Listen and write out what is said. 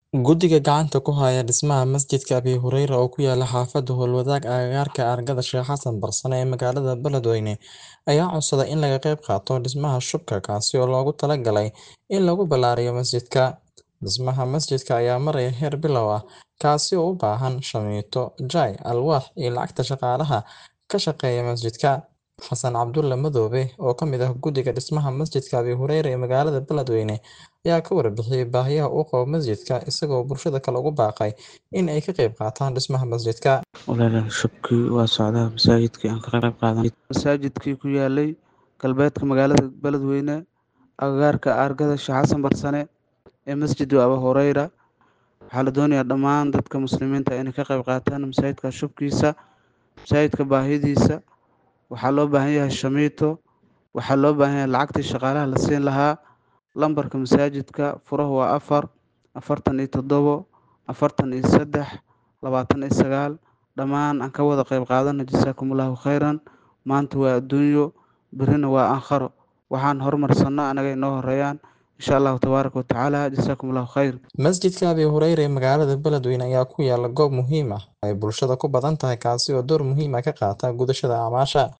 Guddiga gacanta ku haya dhismaha masjidka Abi Hureyre oo ku yaala xaafadda Howlwadaag agagaarka Argada Sheikh Xasan Barsane ee magaalada Beledweyne ayaa codsaday in laga qayb qaato dhismaha shubka kaasi oo loogu talagalay in lagu ballaariyo masjidka. Dhismaha masjidka ayaa maraya heer bilow ah, kaasi oo u baahan shamiito, jay, alwaax iyo lacagta shaqaalaha ka shaqeeya masjidka. Xasan Cabdulle Madoobe, oo ka mid ah guddiga dhismaha masjidka Abi Hureyre ee magaalada Beledweyne, ayaa ka warbixiyay baahiyaha uu qabo masjidka isagoo bulshada kale ugu baaqay in ay ka qayb qaataan dhismaha masjidka. Walaalayaal shubkii waa socdaa masaajidkii aan ka qayb qaadanay masaajidkii ku yaalay galbeedka magaalada Beledweyne agagaarka Argada Sheikh Xasan Barsane ee masjidu Abi Hureyre waxaa la doonayaa dhammaan dadka muslimiinta inay ka qayb qaataan masaajidka shubkiisa masaajidka baahidiisa waxaa loo baahan yahay shamiito waxaa loo baahan yahay lacagtii shaqaalaha la siin lahaa lambarka masaajidka furahu waa afar afartan iyo toddobo afartan iyo saddex labaatan iyo sagaal dhammaan aan ka wada qayb qaadano jasaakumullahu khayran maanta waa adduunyo berrina waa aakharo waxaan horumarsanno anaga inoo horeeyaan insha allahu tabaaraka wa tacaala jasaakumullahu khayr Masjidka Abi Hureyre ee magaalada Beledweyne ayaa ku yaala goob muhiim ah oo ay bulshada ku badan tahay kaasi oo door muhiim ah ka qaata gudashada acmaasha.